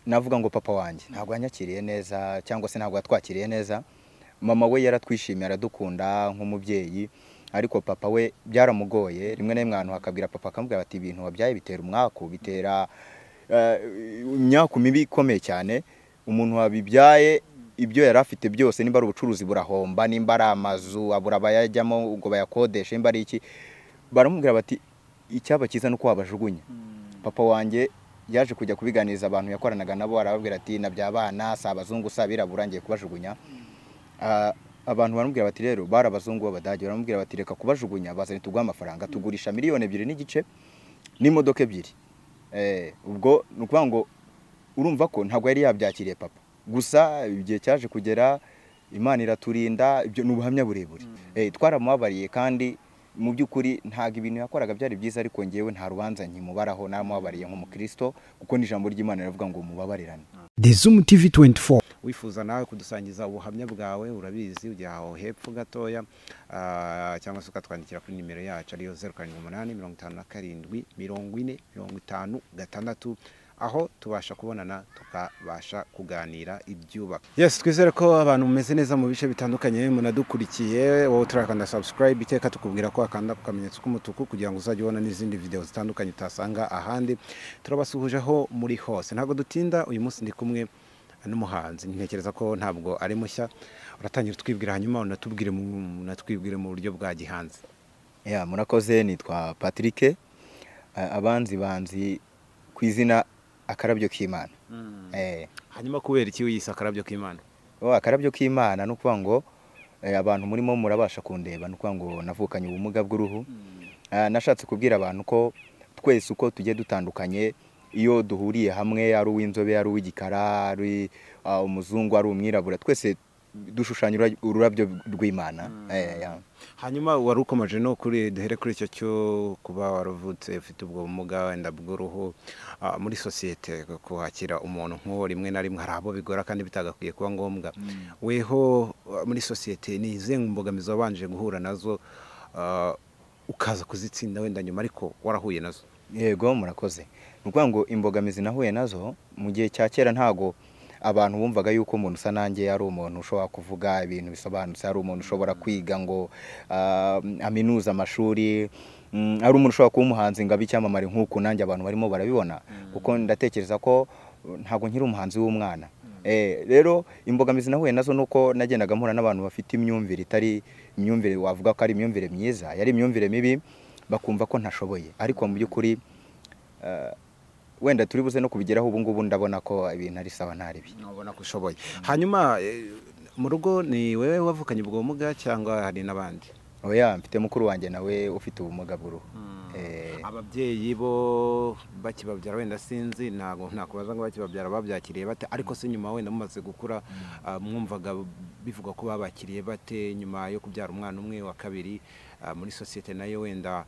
navuga ngo papa wanjye ntabwo yanyakiriye neza cyangwa se ntabwo yatwakiriye neza mama we yaratwishimiye aradukunda nk'umubyeyi ariko papa we byaramugoye rimwe na rimwe ahantu hakabwira papa akamubwira bati ibintu wabyaye bitera umwaku bitera imyaku mibi ikomeye cyane umuntu wabibyaye ibyo yari afite byose niba ari ubucuruzi burahomba nimba ari amazu abura abayajyamo ubwo bayakodesha nimba ari iki baramubwira bati icyaba cyiza ni uko wabajugunya papa wanjye yaje kujya kubiganiriza abantu yakoranaga nabo arababwira ati nabyabana si abazungu si abirabura ngiye kubajugunya abantu baramubwira bati rero bari abazungu b'abadage baramubwira bati reka kubajugunya bazane tuguhe amafaranga tugurisha miliyoni ebyiri n'igice n'imodoka ebyiri ubwo ni ukuvuga ngo urumva ko ntabwo yari yabyakiriye papa gusa igihe cyaje kugera imana iraturinda ibyo ni ubuhamya burebure twaramubabariye kandi mu by'ukuri ntabwo ibintu yakoraga byari byiza ariko ngewe nta rubanza nkimubaraho naramubabariye nk'umukristo kuko n'ijambo ry'imana riravuga ngo mubabarirane dezumu tivi tuwenti foru wifuza nawe kudusangiza ubuhamya bwawe urabizi ujya aho hepfo gatoya cyangwa se ukatwandikira kuri nimero yacu ariyo zeru karindwi umunani mirongo itanu na karindwi mirongo ine mirongo itanu gatandatu aho tubasha kubonana tukabasha kuganira ibyubaka yesi twizere ko abantu mumeze neza mu bice bitandukanye munadukurikiye wowe turakanda sabusikarayibe iteka tukubwira ko wakanda ku kamenyetso k'umutuku kugira ngo uzajye ubona n'izindi videwo zitandukanye utasanga ahandi turabasuhujeho muri hose ntabwo dutinda uyu munsi ndi kumwe n'umuhanzi ntekereza ko ntabwo ari mushya uratangira utwibwira hanyuma unatwibwire mu buryo bwa gihanzi murakoze nitwa patrick abanzi banzi ku izina akarabyo k'imana hanyuma kubera iki wiyise akarabyo k'imana akarabyo k'imana ni ukuvuga ngo abantu murimo murabasha kundeba ni ukuvuga ngo navukanye ubumuga bw'uruhu nashatse kubwira abantu ko twese uko tugiye dutandukanye iyo duhuriye hamwe ari uw'inzobe ari uw'igikara ari umuzungu ari umwirabura twese dushushanya ururabyo rw'imana hanyuma wari ukomeje no kuri duhere kuri icyo cyo kuba waravutse ufite ubwo bumuga wenda bw'uruhu muri sosiyete kuhakira umuntu nk'uwo rimwe na rimwe hari abo bigora kandi bitagakwiye kuba ngombwa weho muri sosiyete ni izihe mbogamizi wabanje guhura nazo ukaza kuzitsinda wenda nyuma ariko warahuye nazo yego murakoze ni ukuvuga ngo imbogamizi nahuye nazo mu gihe cya kera ntago abantu bumvaga yuko umuntu usa nanjye ari umuntu ushobora kuvuga ibintu bisobanutse ari umuntu ushobora kwiga ngo aminuze amashuri ari umuntu ushobora kuba umuhanzi ngo abe icyamamare nk'uku nanjye abantu barimo barabibona kuko ndatekereza ko ntabwo nkiri umuhanzi w'umwana rero imbogamizi nahuye nazo ni uko nagendaga mpura n'abantu bafite imyumvire itari imyumvire wavuga ko ari imyumvire myiza yari imyumvire mibi bakumva ko ntashoboye ariko mu by'ukuri wenda turi buze no kubigeraho ubu ngubu ndabona ko ibintu ari sawa ntari bi ubona ko ushoboye hanyuma mu rugo ni wowe wavukanye ubwo bumuga cyangwa hari n'abandi oya mfite mukuru wanjye nawe ufite ubumuga bw'uruhu ababyeyi bo bakibabyara wenda sinzi ntabwo ntakubaza ngo bakibabyara babyakiriye bate ariko se nyuma wenda mumaze gukura mwumvaga bivuga ko babakiriye bate nyuma yo kubyara umwana umwe wa kabiri muri sosiyete nayo wenda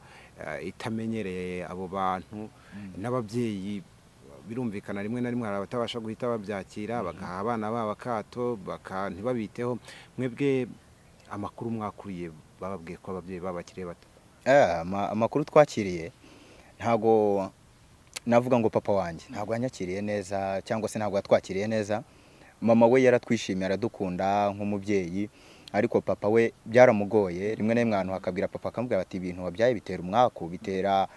itamenyereye abo bantu n'ababyeyi birumvikana rimwe na rimwe hari abatabasha guhita babyakira bagaha abana babo akato ntibabiteho mwebwe amakuru mwakuriye bababwiye ko ababyeyi babakiriye bato amakuru twakiriye ntabwo navuga ngo papa wanjye ntabwo yanyakiriye neza cyangwa se ntabwo yatwakiriye neza mama we yaratwishimiye aradukunda nk'umubyeyi ariko papa we byaramugoye rimwe na rimwe ahantu hakabwira papa akamubwira bati ibintu wabyaye bitera umwaku bitera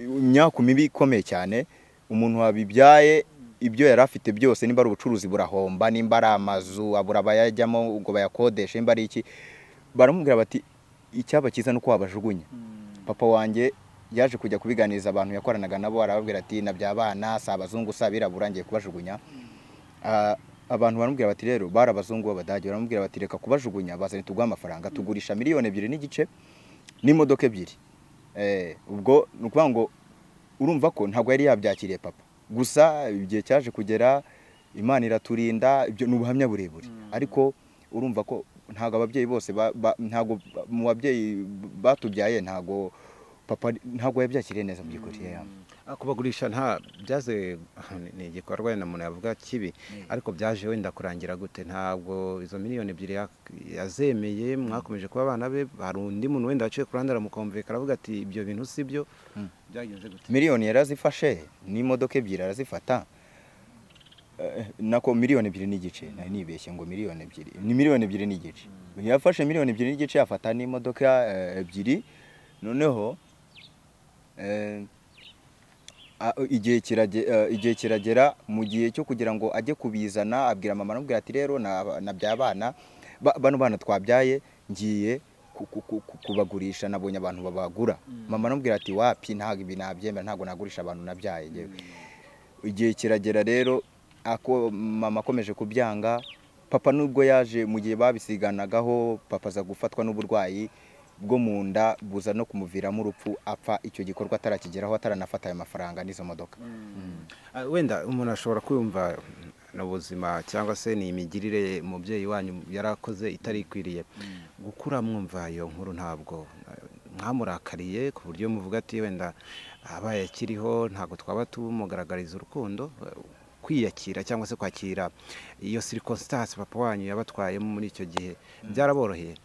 imyaku mibi ikomeye cyane umuntu wabibyaye ibyo yari afite byose nimba ari ubucuruzi burahomba nimba ari amazu abura abayajyamo ubwo bayakodesha nimba ari iki baramubwira bati icyaba cyiza ni uko wabajugunya papa wanjye yaje kujya kubiganiriza abantu yakoranaga nabo arababwira ati nabyabana si abazungu si abirabura ngiye kubajugunya abantu baramubwira bati rero bari abazungu b'abadage baramubwira bati reka kubajugunya bazane tuguhe amafaranga tugurisha miliyoni ebyiri n'igice n'imodoka ebyiri ubwo ni ukuvuga ngo urumva ko ntabwo yari yabyakiriye papa gusa igihe cyaje kugera imana iraturinda ibyo ni ubuhamya burebure ariko urumva ko ntabwo ababyeyi bose ntabwo mu babyeyi batubyaye ntabwo papa ntabwo yabyakiriye neza mu by'ukuri kubagurisha nta byaze ni igikorwa wenda umuntu yavuga kibi ariko byaje wenda kurangira gute ntabwo izo miliyoni ebyiri yazemeye mwakomeje kuba abana be hari undi muntu wenda waciye kurandara mukumvikana aravuga ati ibyo bintu si byo miliyoni yarazifashe n'imodoka ebyiri arazifata eh, nako miliyoni ebyiri n'igice nari nibeshye ngo miliyoni ebyiri ni miliyoni ebyiri n'igice yafashe miliyoni ebyiri n'igice yafata n'imodoka eh, ebyiri noneho eh, a- igihe kirage- eh, igihe kiragera mu gihe cyo kugira ngo ajye kubizana abwira mama aramubwira ati rero na- nabyaye abana ba- bano bana twabyaye ngiye ku- ku- ku- ku- kubagurisha nabonye abantu babagura mama aramubwira ati wapi ntabwo ibi nabyemera ntabwo nagurisha abantu nabyaye njyewe." igihe kiragera rero ako mama akomeje kubyanga papa nubwo yaje mu gihe babisiganagaho papa aza gufatwa n'uburwayi bwo mu nda buza no kumuviramo urupfu apfa icyo gikorwa atarakigeraho ataranafata ayo mafaranga n'izo modoka Ah, wenda umuntu ashobora kwiyumva ni ubuzima cyangwa se ni imigirire umubyeyi wanyu yarakoze itari ikwiriye gukura mwumva iyo nkuru ntabwo eh, mwamurakariye ku buryo muvuga ati wenda abaye akiriho ntabwo twaba tumugaragariza urukundo eh, kwiyakira cyangwa se kwakira iyo circumstance papa wanyu yabatwayemo muri icyo gihe byaraboroheye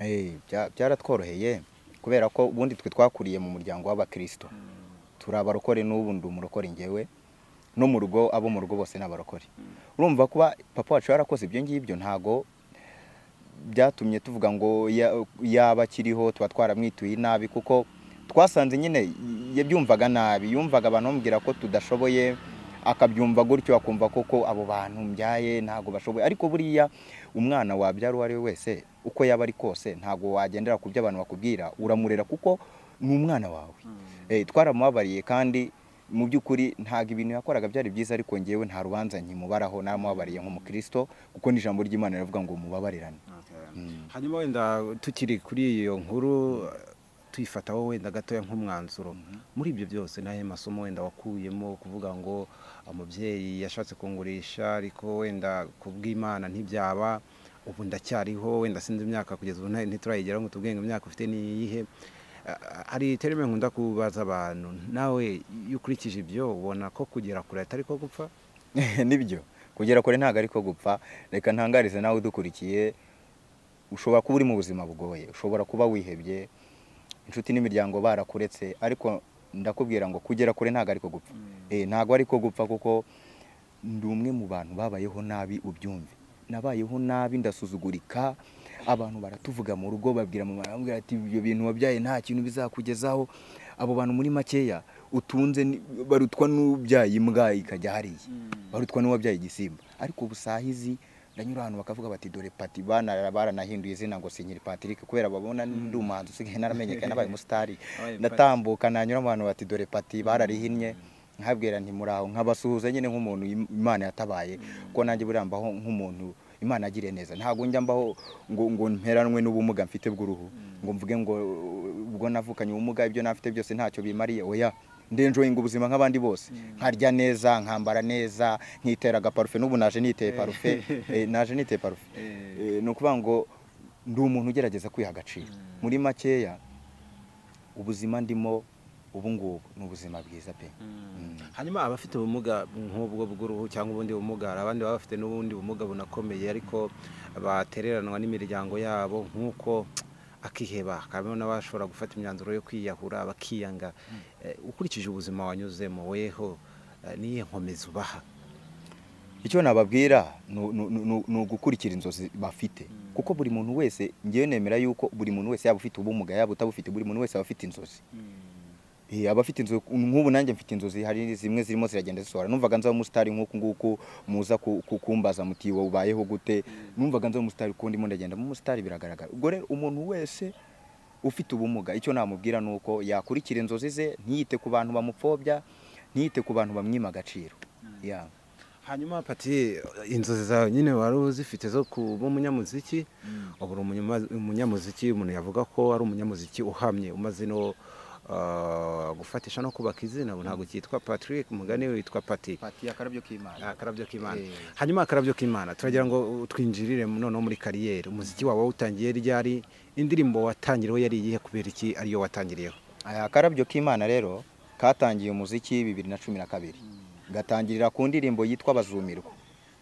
Eh, bya- byaratworoheye kubera ko ubundi twe twakuriye mu muryango w'abakristo turi abarokore n'ubu ndi umurokore ngewe no mu rugo abo mu rugo bose ni abarokore urumva kuba papa wacu yarakoze ibyo ngibyo ntago byatumye tuvuga ngo ya- yaba akiriho tuba twaramwituye nabi kuko twasanze nyine yabyumvaga nabi yumvaga abantu bamubwira ko tudashoboye akabyumva gutyo akumva koko abo bantu mbyaye ntabwo bashoboye ariko buriya umwana wabyara uwo ari we wese uko yaba ari kose ntabwo wagendera ku byo abantu bakubwira uramurera kuko ni umwana wawe Eh, twaramubabariye kandi mu by'ukuri ntabwo ibintu yakoraga byari byiza ariko ngewe nta rubanza nkimubaraho naramubabariye nk'umukristo kuko n'ijambo ry'imana riravuga ngo mubabarirane hanyuma wenda tukiri kuri iyo nkuru tuyifataho wenda gatoya nk'umwanzuro muri ibyo byose n'ayo masomo wenda wakuyemo kuvuga ngo umubyeyi yashatse kungurisha ariko wenda ku bw'imana ntibyaba ubu ndacyariho wenda sinzi imyaka kugeza ubu nta- ntiturayigeraho ngo tubwenge imyaka ufite ni iyihe Ah, hari terime nkunda kubaza abantu nawe iyo ukurikije ibyo ubona ko kugera kure atari ko gupfa nibyo kugera kure ntabwo ariko gupfa reka ntangarize nawe udukurikiye ushobora kuba uri mu buzima bugoye ushobora kuba wihebye inshuti n'imiryango barakuretse ariko ndakubwira ngo kugera kure ntabwo ariko gupfa Eh, ntabwo ariko gupfa kuko ndi umwe mu bantu babayeho nabi ubyumve nabayeho nabi ndasuzugurika abantu baratuvuga mu rugo babwira mama baramubwira ati ibyo bintu wabyaye nta kintu bizakugezaho abo bantu muri makeya utunze ni- barutwa n'ubyaye imbwa ikajya hariya barutwa n'uwabyaye igisimba ariko ubusahizi ndanyura ahantu bakavuga bati dore pati bana baranahinduye izina ngo sinyiri Patrick kubera babona ndi umuhanzi usigaye naramenyekana nabaye umusitari Wabaye Patrick. ndatambuka nanyura mu bantu bati dore pati bararihinnye nkabwira nti muraho nkabasuhuza nyine nk'umuntu im- imana yatabaye ko nanjye buriya mbaho nk'umuntu imana agiriye neza ntabwo njya mbaho ngo ngo mperanwe n'ubumuga mfite bw'uruhu ngo mvuge ngo uh, ubwo navukanye ubumuga ibyo nafite byose ntacyo bimariye oya ndenjoyinga ubuzima nk'abandi bose nkarya neza nkambara neza nkitera agaparufe n'ubu naje niteye parufe eh, naje niteye parufe Eh, ni ukuvuga ngo ndi umuntu ugerageza kwiha agaciro muri makeya ubuzima ndimo ubu ngubu ni ubuzima bwiza pe hanyuma abafite ubumuga nk'ubwo bw'uruhu cyangwa ubundi bumuga hari abandi baba bafite n'ubundi bumuga bunakomeye ariko batereranwa n'imiryango yabo nk'uko akiheba hakabamo n'abashobora gufata imyanzuro yo kwiyahura bakiyanga Eh, ukurikije ubuzima wanyuzemo weho eh, n'iyihe nkomezi ubaha icyo nababwira ni u- ni u- ni u- ni ugukurikira inzozi bafite kuko buri muntu wese ngewe nemera yuko buri muntu wese yaba ufite ubumuga yaba utabufite buri muntu wese aba afite inzozi Eh, aba afite inzozi nk'ubu nanjye mfite inzozi hari zimwe zirimo ziragenda zisohora numvaga nzaba umusitari nk'uku nguku muza ku- ku- kumbaza muti wowe ubayeho gute numvaga nzaba umusitari kuko ndimo ndagenda mu musitari biragaragara ubwo rero umuntu wese ufite ubumuga icyo namubwira ni uko yakurikira inzozi ze ntiyite ku bantu bamupfobya ntiyite ku bantu bamwima agaciro Yeah. hanyuma pati inzozi zawe nyine wari uzifite zo kuba umunyamuziki ubu uri umunyama- umunyamuziki umuntu yavuga ko ari umunyamuziki uhamye umaze no ah, gufatisha no kubaka izina ubu ntabwo cyitwa patrick umugani witwa pati pati akarabyo k'imana akarabyo k'imana Eh. hanyuma akarabyo k'imana turagira ngo twinjirire noneho muri kariyeri umuziki wawe wawutangiye ryari indirimbo watangiriyeho yari iyihe kubera iki ariyo watangiriyeho aya akarabyo k'imana rero katangiye umuziki bibiri na cumi na kabiri gatangirira ku ndirimbo yitwa bazumirwa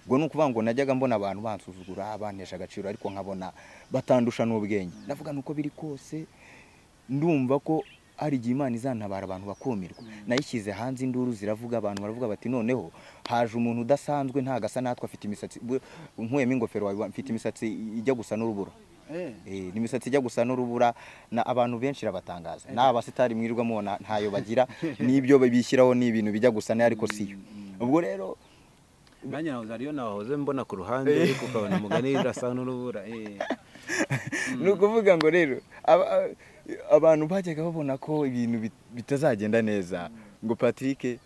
ubwo ni ukuvuga ngo najyaga mbona abantu bansuzugura bantesha agaciro ariko nkabona batandusha n'ubwenge ndavuga ni uko biri kose ndumva ko hari igihe imana izantabara abantu bakumirwa nayishyize hanze induru ziravuga abantu baravuga bati noneho haje umuntu udasanzwe ntagasa natwe afite imisatsi bu- nkuyemo ingofero wawe mfite imisatsi ijya gusa n'urubura Eh, Eh, ni imisatsi ijya gusa n'urubura na abantu benshi irabatangaza nta basitari mwirirwa mubona ntayo bagira n'ibyo bishyiraho ni ibintu bijya gusa nayo ariko siyo ubwo rero nanjye nahoze ariyo nahoze mbona ku ruhande ariko ukabona umugani urasa n'urubura eh. ni ukuvuga ngo rero aba- a- abantu bajyaga babona ko ibintu bit- bitazagenda neza ngo patrick eh,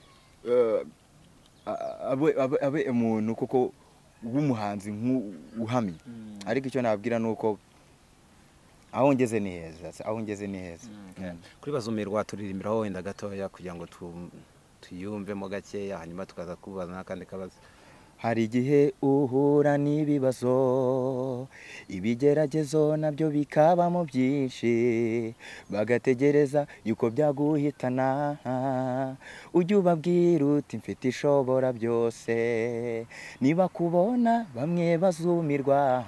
a- abe abe- abe umuntu kuko w'umuhanzi nk'uhamye ariko icyo nababwira ni uko aho ngeze ni heza aho ngeze ni heza kuri bazumirwa turirimbiraho wenda gatoya kugira ngo tu- tuyumvemo gakeya hanyuma tukaza kubaza n'akandi kabazo hari igihe uhura n'ibibazo ibigeragezo nabyo bikabamo byinshi bagategereza yuko byaguhitana ujye ubabwira uti mfite ishobora byose niba kubona bamwe bazumirwa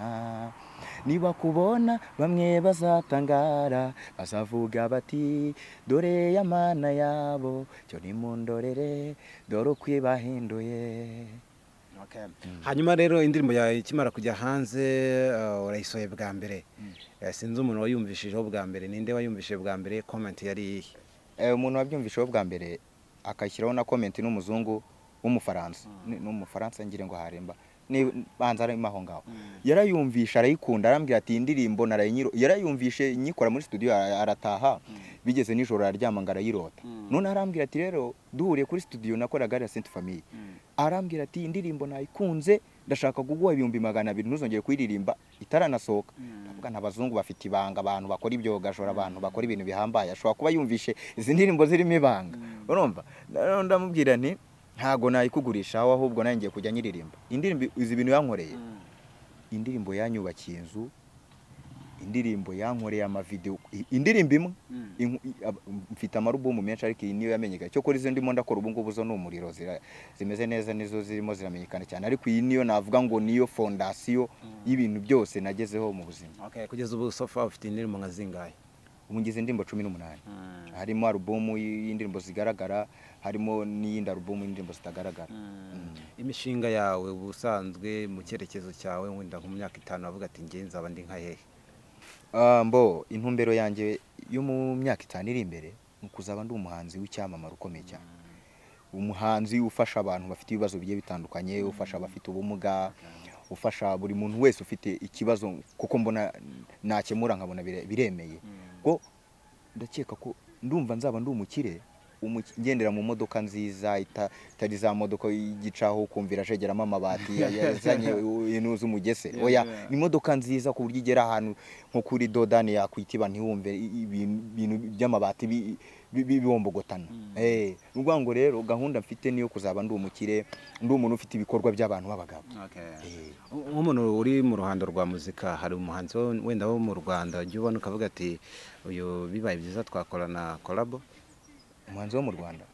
niba kubona bamwe bazatangara bazavuga bati dore ya mana yabo cyo nimundorere dore uko ibahinduye okay. hanyuma rero indirimbo yawe ikimara kujya hanze eh, urayisohoye bwa mbere Eh, sinzi umuntu wayumvishijeho bwa mbere ninde wayumvishije bwa mbere comment yari iyihe Eh, umuntu wabyumvisheho bwa mbere akashyiraho na komenti n'umuzungu w'umufaransa Ni- ni umufaransa ngire ngo haremba Ni- banza arimo aho ngaho yarayumvisha arayikunda arambwira ati iyi ndirimbo narayinyiro yarayumvishe nyikora muri studio ara- arataha bigeze nijoro araryama ngo arayirota Mm. none arambwira ati rero duhuriye kuri studio nakoraga ari Sainte Famille Mm. arambwira ati iyi ndirimbo nayikunze ndashaka kuguha ibihumbi magana abiri ntuzongere kuyiririmba itaranasohoka ndavuga nta bazungu bafite ibanga abantu bakora ibyo gashora abantu bakora ibintu bihambaye ashobora kuba yumvishe izi ndirimbo zirimo ibanga urumva Rero ndamubwira nti ntago nayikugurisha aho ahubwo nanjye ngiye kujya nyiririmba indirimbo izi bintu yankoreye Mm. indirimbo yanyubakiye inzu indirimbo yankoreye amavidewo i- indirimbo imwe Mm. inku- i- ab- mfite amarubumu menshi ariko iyi niyo yamenyekanye cyo kuri izo ndimo ndakora ubu ngubu zo ni umuriro zira- zimeze neza nizo zirimo ziramenyekana cyane ariko iyi niyo navuga ngo niyo fondasiyo y'ibintu byose nagezeho mu buzima okay. kugeza ubu sofa ufite indirimbo nka zingahe ubu ngize indirimbo cumi n'umunani Mm. harimo alubumu y'indirimbo zigaragara harimo n'iyindi alubumu y'indirimbo zitagaragara Mm. imishinga yawe ubusanzwe mu cyerekezo cyawe wenda nko mu myaka itanu wavuga ati nge nzaba ndi nka hehe Ah, mbo intumbero yanjye yo mu myaka itanu iri imbere ni ukuzaba ndi umuhanzi w'icyamamare ukomeye cyane umuhanzi ufasha abantu bafite ibibazo bigiye bitandukanye ufasha abafite ubumuga ufasha buri muntu wese ufite ikibazo kuko mbona nakemura nkabona bire- biremeye ko ndakeka ko ndumva nzaba ndi umukire umuki- ngendera mu modoka nziza ita- itari za modoka y'igicaho ukumvira acegeramo amabati ya- yazanye intu z'umugese Yeah, oya yeah. ni imodoka nziza ku buryo igera ahantu nko kuri dodani yakwitiba ntiwumve i- ibintu ibintu by'amabati bi- bi- bi- bibombogotana Eh, ni ukuvuga ngo rero gahunda mfite niyo kuzaba ndi umukire ndi umuntu ufite ibikorwa by'abantu b'abagabo Okay. Eh, nk'umuntu uri mu ruhando rwa muzika hari umuhanzi wo- wenda wo mu rwanda ujya ubona ukavuga ati uyu bibaye byiza twakorana korabo umuhanzi wo mu rwanda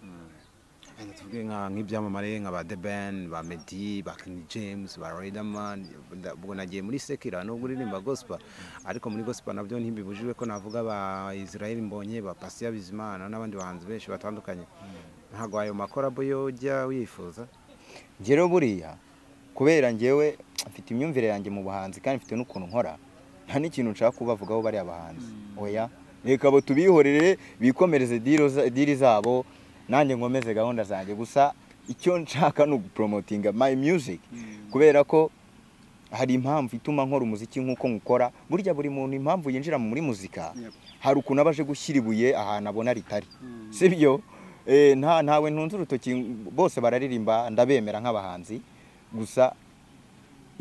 Wenda tuvuge nka- nk'ibyamamare nka ba The Ben, ba Meddy, ba King James, ba Riderman, nda- ubwo nagiye muri Sekira nubwo uririmba gospel ariko muri gospel nabyo ntibibujijwe ko navuga ba Israel Mbonye, ba Patient Bizimana n'abandi bahanzi benshi batandukanye. Ntabwo ayo makorabo yo ujya wifuza? njye rero buriya kubera njyewe mfite imyumvire yanjye mu buhanzi kandi mfite n'ukuntu nkora nta n'ikintu nshaka kubavugaho bariya bahanzi oya reka abo tubihorere bikomereze diro za- diri zabo nanjye nkomeze gahunda zanjye gusa icyo nshaka ni uguporomotinga my music kubera ko hari impamvu ituma nkora umuziki nk'uko nkukora burya buri muntu impamvu yinjira muri muzika Yep. hari ukuntu aba aje gushyira ibuye ahantu abona ritari Mm. sibyo Eh, nta ntawe ntunze urutoki bose bararirimba ndabemera nk'abahanzi gusa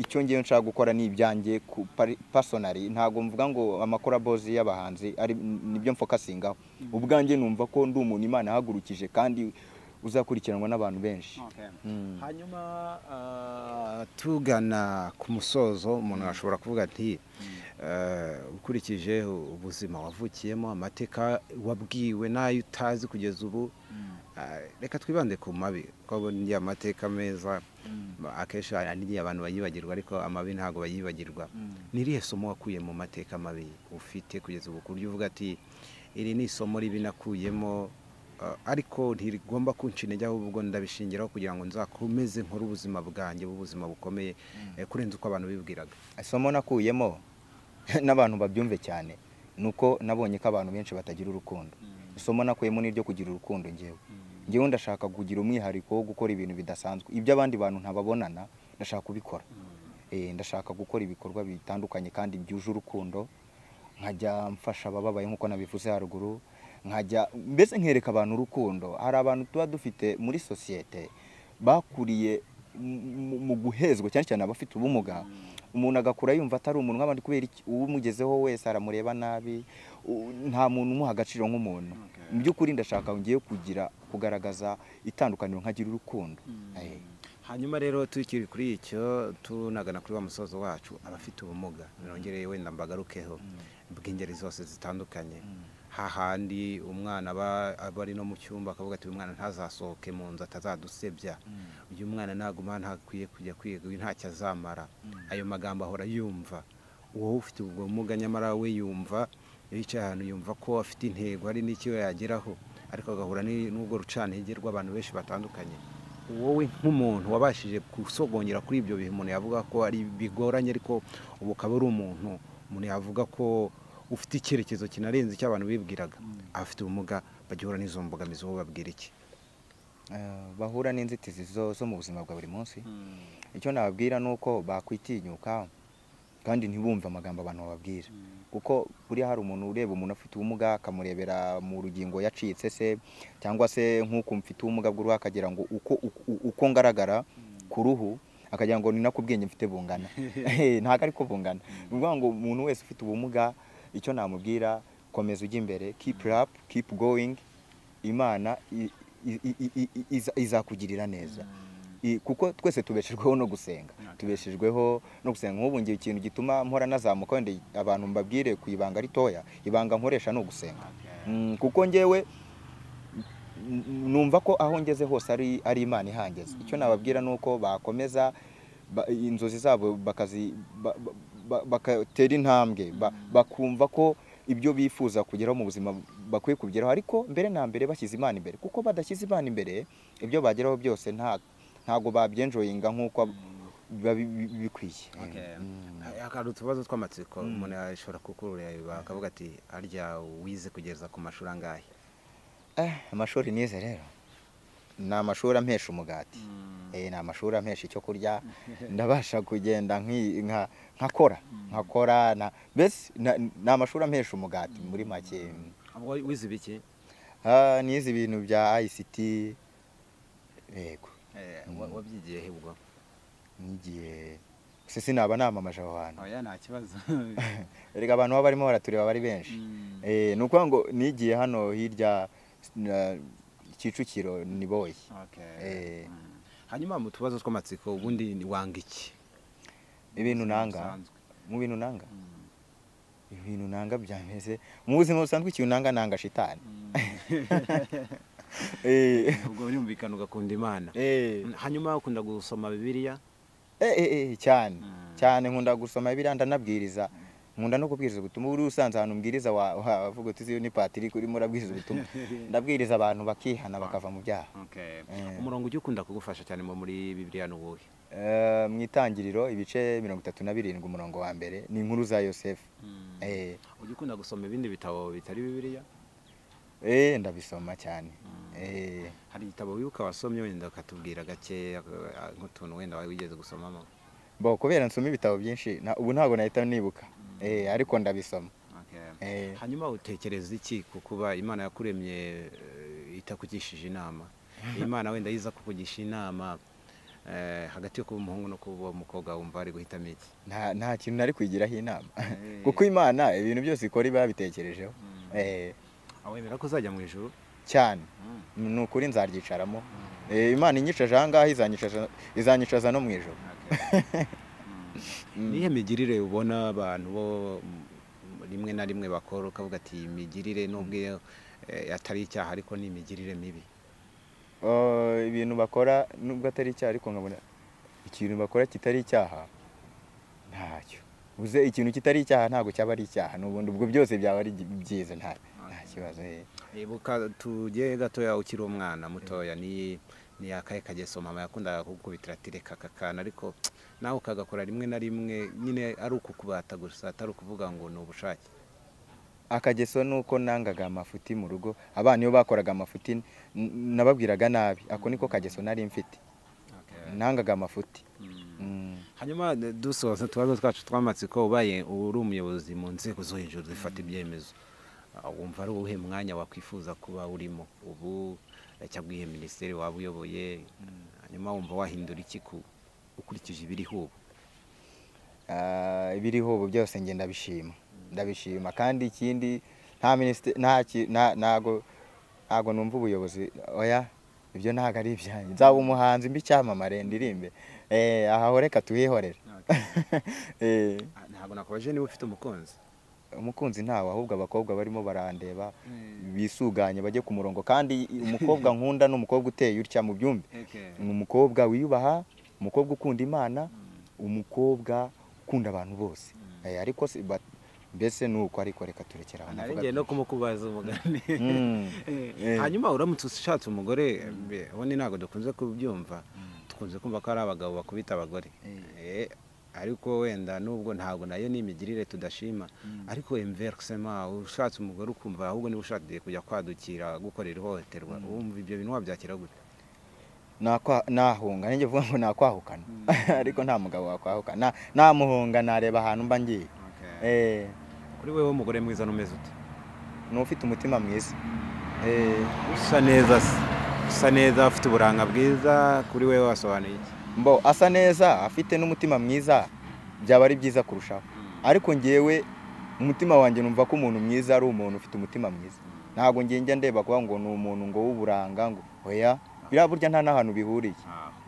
icyo ngewe nshaka gukora ni ibyanjye ku pari- personally ntabwo mvuga ngo amakorabozi y'abahanzi ari nibyo mfokasingaho ubwanjye numva ko ndi umuntu imana yahagurukije kandi uzakurikiranwa n'abantu benshi Okay. Mm. hanyuma ah, tugana ku musozo umuntu ashobora kuvuga ati eh, ukurikije ubuzima wavukiyemo amateka wabwiwe n'ayo utazi kugeza ubu ah, reka twibande ku mabi kuko burya amateka meza ma- akenshi ari abantu bayibagirwa ariko amabi ntabwo bayibagirwa ni irihe somo wakuye mu mateka mabi ufite kugeza ubu ku buryo uvuga ati iri ni isomo ribi nakuyemo Uh, ariko ntirigomba kunca intege ahubwo ndabishingiraho kugira ngo nzakomeze nkore ubuzima bwanjye b'ubuzima bukomeye eh, kurenza uko abantu bibwiraga isomo nakuyemo n'abantu babyumve cyane ni uko nabonye ko abantu benshi batagira urukundo isomo nakuyemo ni iryo kugira urukundo ngewe ngewe ndashaka kugira umwihariko wo gukora ibintu bidasanzwe ibyo abandi bantu ntababonana ndashaka kubikora Eh, ndashaka gukora ibikorwa bitandukanye kandi byuje urukundo nkajya mfasha abababaye nk'uko nabivuze haruguru nkajya mbese nkereka abantu urukundo hari abantu tuba dufite muri sosiyete bakuriye mu- mu guhezwa cyane cyane abafite ubumuga umuntu agakura yumva atari umuntu nk'abandi kubera iki uwumugezeho wese aramureba nabi u- nta muntu umuha agaciro nk'umuntu mu by'ukuri ndashaka ngiye kugira kugaragaza itandukaniro nkagira urukundo Eh. hanyuma rero tukiri kuri icyo tunagana kuri wa musozo wacu abafite ubumuga nongereye wenda mbagarukeho bw'ingeri zose zitandukanye hahandi umwana aba aba ari no mu cyumba akavuga ati uyu mwana ntazasohoke mu nzu atazadusebya uyu mwana naguma hano ntakwiye kujya kwiga uyu ntacyo azamara ayo magambo ahora yumva wowe ufite ubwo bumuga nyamara we yumva iyo yicaye ahantu yumva ko afite intego hari n'icyo yageraho ariko agahura ni- n'ubwo rucantege rw'abantu benshi batandukanye wowe nk'umuntu wabashije gusogongera kuri ibyo bihe umuntu yavuga ko ari bigoranye ariko ubu ukaba ari umuntu umuntu yavuga ko ufite icyerekezo kinarenze icyo abantu bibwiraga abafite ubumuga bagihura n'izo mbogamizi wowe babwira iki Eh, bahura n'inzitizi zo zo mu buzima bwa buri munsi icyo nababwira ni uko bakwitinyuka kandi ntibumve amagambo abantu bababwira kuko buriya hari umuntu ureba umuntu afite ubumuga akamurebera mu rugingo yacitse se cyangwa se nk'uko mfite ubumuga bw'uruhu akagira ngo uko, uko, uko ngaragara ku ruhu akagira ngo ni nako ubwenge mfite bungana Eh, ntabwo ariko bungana ni ukuvuga ngo umuntu wese ufite ubumuga icyo namubwira komeza ujya imbere keep up keep going imana i- i- i- i- i- iza- izakugirira neza I- kuko twese tubeshejweho no gusenga tubeshejweho no gusenga nk'ubu ngiye ikintu gituma mpora nazamuka wenda abantu mbabwire ku ibanga ritoya ibanga nkoresha ni ugusenga Mm, kuko ngewe n- n- numva ko aho ngeze hose ari ari imana ihangeze icyo nababwira ni uko bakomeza ba- inzozi zabo bakazi ba- ba- ba- bagatera intambwe ba- bakumva ko ibyo bifuza kugeraho mu buzima bakwiye kugeraho ariko mbere na mbere bashyize imana imbere kuko badashyize imana imbere ibyo bageraho byose nta ntabwo babyenjoyinga nk'uko biba bi- bi- bikwiye hari utubazo tw'amatsiko umuntu ashobora kukureba akavuga ati arya wize kugeza ku mashuri angahe Eh, amashuri nize rero ni amashuri ampesha umugati Eh, ni amashuri ampesha icyo kurya ndabasha kugenda nki- nka- nkakora nkakora na- mbese na- ni amashuri ampesha umugati muri make Ubwo wize ibiki Ah, nize ibintu bya ICT yego wabyigiye he ubwo nigiye se sinaba namamaje aho hantu oya nta kibazo erega abantu baba barimo baratureba bari benshi Mm. Eh, ni ukuvuga ngo nigiye hano hirya na- kicukiro ni boyi Okay. Eh. Mm. hanyuma mu tubazo tw'amatsiko ubundi ni wanga iki ibintu nanga Bisanzwe. mu bintu nanga Mm. ibintu nanga byameze mu buzima busanzwe ikintu nanga nanga shitani Mm. Eh, ubwo birumvikana ugakunda imana eh, hanyuma ukunda gusoma bibiliya eh, eh, eh, cyane Mm. cyane nkunda gusoma biriya ndanabwiriza nkunda no kubwiriza ubutumwa buri usanze ahantu mbwiriza wa- wa- wavuga uti uzi ni patrick urimo urabwiriza ubutumwa ndabwiriza abantu bakihana bakava mu byaha Okay. Eh, umurongo ujya ukunda kugufasha cyane mu muri bibiliya ni uwuhe eh, mu itangiriro ibice mirongo itatu na birindwi umurongo wa mbere ni inkuru za yosefu Mm. Eh, ujya ukunda gusoma ibindi bitabo bitari bibiliya eh, ndabisoma cyane Eh, hari igitabo wibuka wasomye wenda ukatubwira gake nk'utuntu wenda wari wigeze gusomamo bo kubera nsoma ibitabo byinshi na- ubu ntabwo nahita nibuka Eh, ariko ndabisoma Okay. Eh, hanyuma utekereza iki ku kuba imana yakuremye eh, itakugishije inama imana wenda yiza kukugisha inama eh, hagati yo kuba umuhungu no kuba umukobwa wumva ari guhitamo iki nta nta kintu nari kwigiraho inama Eh. kuko imana ibintu byose ikora iba yabitekerejeho Eh, awemera ko uzajya mu ijuru cyane Mm. ni ukuri nzaryicaramo Eh, imana inyicaje aha ngaha izanyicaza- izanyicaza no mu ijoro Okay. Mm. Mm. nihe migirire ubona abantu bo mm, rimwe na rimwe bakora ukavuga ati iyi migirire nubwo iyo, eh, atari icyaha ariko ni imigirire mibi Eh, ibintu bakora nubwo atari icyaha ariko nkabona ikintu bakora kitari icyaha ntacyo uze ikintu kitari icyaha ntabwo cyaba ari icyaha n'ubundi ubwo byose byaba ari byi- byiza nta Okay. ikibazo eh. ibuka tujye gatoya ukiri umwana mutoya ni ni akaye kageso mama yakundaga kugukubitira ati reka aka kana ariko nawe ukagakora rimwe na rimwe nyine ari ukukubata gusa atari ukuvuga ngo ni ubushake akageso ni uko nangaga amafuti mu rugo abana iyo bakoraga amafuti n- n- nababwiraga nabi ako niko kageso nari mfite nangaga amafuti Mm. hanyuma eh, dusoza utubazo twacu tw'amatsiko ubaye uri umuyobozi mu nzego zo hejuru zifata ibyemezo Ah, wumva ari uwuhe mwanya wakwifuza kuba urimo ubu eh, cyangwa iyihe minisiteri waba uyoboye hanyuma wumva wahindura iki ku- ukurikije ibiriho ubu Ah, ibiriho ubu byose nge ndabishima ndabishima kandi ikindi nta minisitiri nta ki- nta- ntago ntago numva ubuyobozi oya ibyo ntago ari ibyanjye nzaba umuhanzi mbi icyamamare ndirimbe eh aha ho reka tuhihorere eh Ah, ntabwo nakubaje niba ufite umukunzi umukunzi ntawe ahubwo abakobwa barimo barandeba bisuganye bajye ku murongo kandi umukobwa nkunda ni umukobwa uteye utya mu byumbi ni umukobwa wiyubaha umukobwa ukunda imana umukobwa ukunda abantu bose Eh, ariko si- ba- mbese ni uko ariko reka turekera aho navuga narengeye no kumukubaza umugani Mm. Eh, hanyuma uramutse ushatse umugore mbe, ubundi ntabwo dukunze kubyumva dukunze kumva ko ari abagabo bakubita abagore Eh, ariko wenda nubwo ntabwo nayo ni imigirire tudashima ariko emversema ushatse umugore ukumva ahubwo niba ushatse kujya kwadukira gukorera ihohoterwa wumva ibyo bintu wabyakira gute Nakwa- nahunga nanjye vuga ngo nakwahukana ariko nta mugabo wakwahukana Na- namuhunga nareba ahantu mba ngiye Eh, kuri wewe umugore mwiza n'umeze ute ni ufite umutima mwiza Eh, usa neza se. usa neza ufite uburanga bwiza kuri wewe wasobanuye iki mbo asa neza afite n'umutima mwiza byaba ari byiza kurushaho ariko ngewe umutima wanjye numva ko umuntu mwiza ari umuntu ufite umutima mwiza ntabwo ngiye njya ndeba kuba ngo ni umuntu ngo w'uburanga ngo oya biriya burya nta n'ahantu bihuriye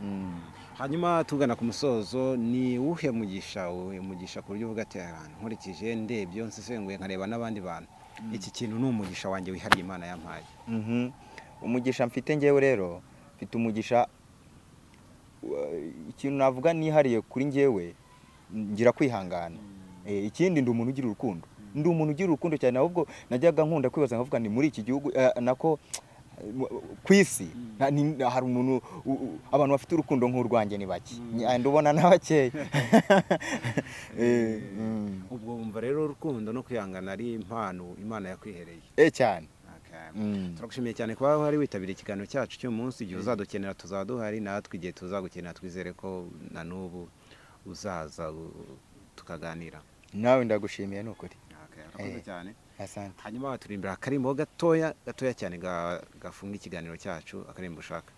Mm. hanyuma tugana ku musozo ni uwuhe mugisha wowe? umugisha ku buryo uvuga ati "Ah, nkurikije ndebye nsesenguye nkareba n'abandi bantu iki kintu ni umugisha wanjye wihariye imana yampaye Mhm. umugisha mfite ngewe rero mfite umugisha wa- ikintu navuga nihariye kuri ngewe ngira kwihangana Eh, ikindi ndi umuntu ugira urukundo ndi umuntu ugira urukundo cyane ahubwo najyaga nkunda kwibaza nkavuga ni muri iki gihugu eh, nako ku isi nta- ni- hari umuntu u- u- abantu bafite urukundo nk'urwanjye ni bake Nya- ndubona na bakeya Eh, mm. ubwo wumva rero urukundo no kwihangana ari impano imana yakwihereye Eh, cyane Okay. Mm. turagushimiye cyane kuba wari witabiriye ikiganiro cyacu cy'umunsi igihe uzadukenera tuzaba duhari natwe igihe tuzagukenera twizere ko na n'ubu uzaza u- tukaganira nawe ndagushimiye ni ukuri Okay, urakoze Eh. cyane asante hanyuma turi imbere akarimbo gatoya gatoya cyane ga- gafunga ikiganiro cyacu akarimbo ushaka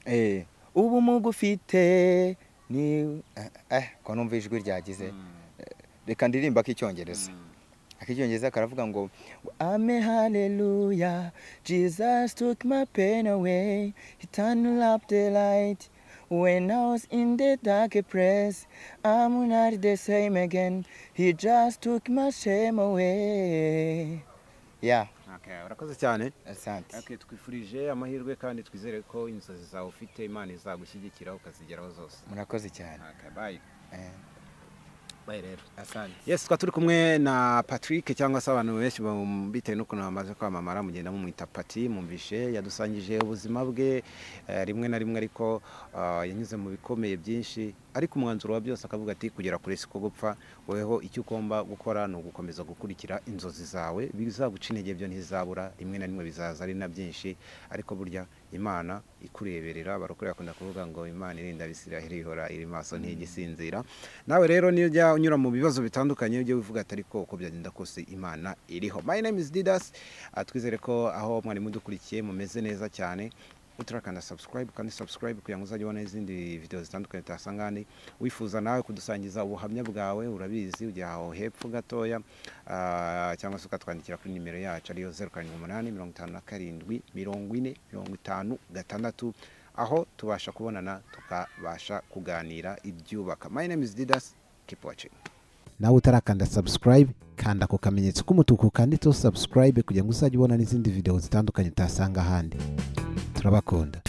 Eh, ubu mugu ufite ni eh, eh ko numva ijwi ryagize Eh, reka ndirimba k'icyongereza ak'icyongereza karavuga ngo ame haleluya jesus took my pain away he turned up the light when i was in the dark place i'm not the same again he just took my shame away yeah Okay, urakoze cyane asante Okay, twifurije amahirwe kandi twizere ko inzozi zawe ufite imana izagushyigikira ukazigeraho zose murakoze cyane Okay, bye. Eh, Bye rero asante yes tukaba turi kumwe na patrick cyangwa se abantu benshi bam- bitewe n'ukuntu bamaze kwamamara mugenda mumwita pati mumvishe yadusangije ubuzima bwe eh, rimwe na rimwe ariko ah, yanyuze mu bikomeye byinshi ariko umwanzuro wa byose akavuga ati kugera kure siko gupfa weho icyo ugomba gukora ni ugukomeza gukurikira inzozi zawe bizaguca intege byo ntizabura rimwe na rimwe bizaza ari na byinshi ariko burya imana ikureberera barokore bakunda kuvuga ngo imana irinda abisiraheli ihora iri maso ntigisinzira nawe rero niyo ujya unyura mu bibazo bitandukanye ujye wivuga ati ariko uko byagenda kose imana iriho my name is didas Ah, twizere ko aho mwari mudukurikiye mumeze neza cyane uturakanda subscribe kandi subscribe kugira ngo uzajye ubona izindi video zitandukanye tuhasanga handi wifuza nawe kudusangiza ubuhamya bwawe urabizi ujya aho hepfo gatoya ah, cyangwa se ukatwandikira kuri nimero yacu ariyo zeru karindwi umunani mirongo itanu na karindwi mirongo ine mirongo itanu gatandatu aho tubasha kubonana tukabasha kuganira ibyubaka my name is didas keep watching nawe utarakanda subscribe kanda ku kamenyetso k'umutuku kanditseho subscribe kugira ngo uzajye ubona n'izindi video zitandukanye utasanga ahandi turabakunda